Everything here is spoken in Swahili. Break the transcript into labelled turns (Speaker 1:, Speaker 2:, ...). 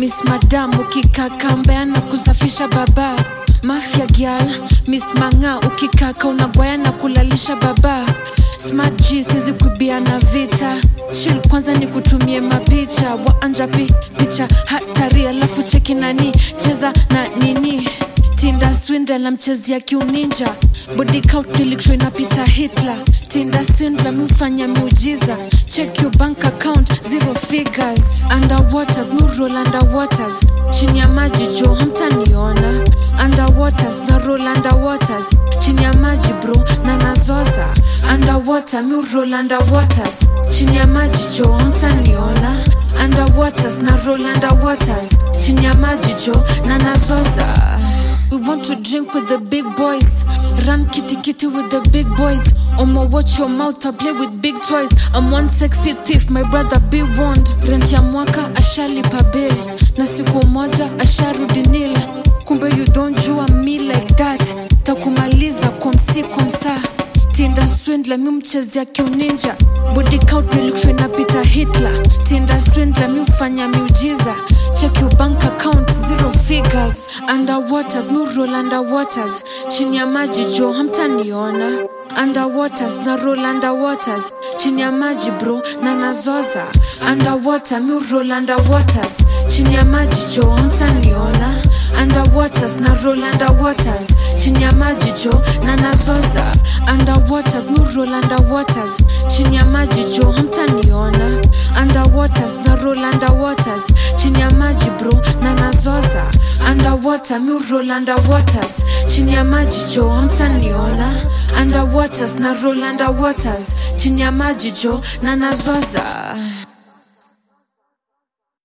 Speaker 1: miss madam ukikaka mbea na kusafisha baba mafia gyal miss manga ukikaka unagwaya na kulalisha baba smart g sizi kuibia na vita shil kwanza ni kutumie mapicha waanjapi picha hatari alafu cheki nani cheza na nini tinda swindla na mchezi ya kiuninja body count nilikshwa inapita hitler tinda swindla miufanya miujiza check your bank account zero figures underwaters murol underwaters chini ya maji jo hamtaniona underwaters na roll underwaters chini ya maji bro na nazoza underwater miurol underwaters chini ya maji jo hamtaniona underwaters na roll underwaters chini ya maji jo na nazoza We want to drink with the big boys. Run kitty kitty with the big boys. Omo, watch your mouth, I play with big toys. I'm one sexy thief, my brother be warned. Rent ya mwaka ashalipa bill. Na siku moja asharudi nil. Kumbe you don't jua me like that. Takumaliza kwa msi kwa msaa tinda swindla mi mchezea kiuninja body count nilikshwa inapita hitler tinda swindla mi ufanya miujiza check your bank account zero figures underwaters mi roll underwaters chini ya maji jo hamtaniona underwaters na roll underwaters chini ya maji bro na nazoza underwater mi roll underwaters chini ya maji jo hamtaniona underwaters na roll underwaters chini ya maji jo na nazoza underwaters mi roll underwaters chini ya maji jo hamtaniona underwaters na roll underwaters chini ya maji bro na nazoza underwater mi roll underwaters chini ya maji jo hamtaniona underwaters na roll underwaters chini ya maji jo na nazoza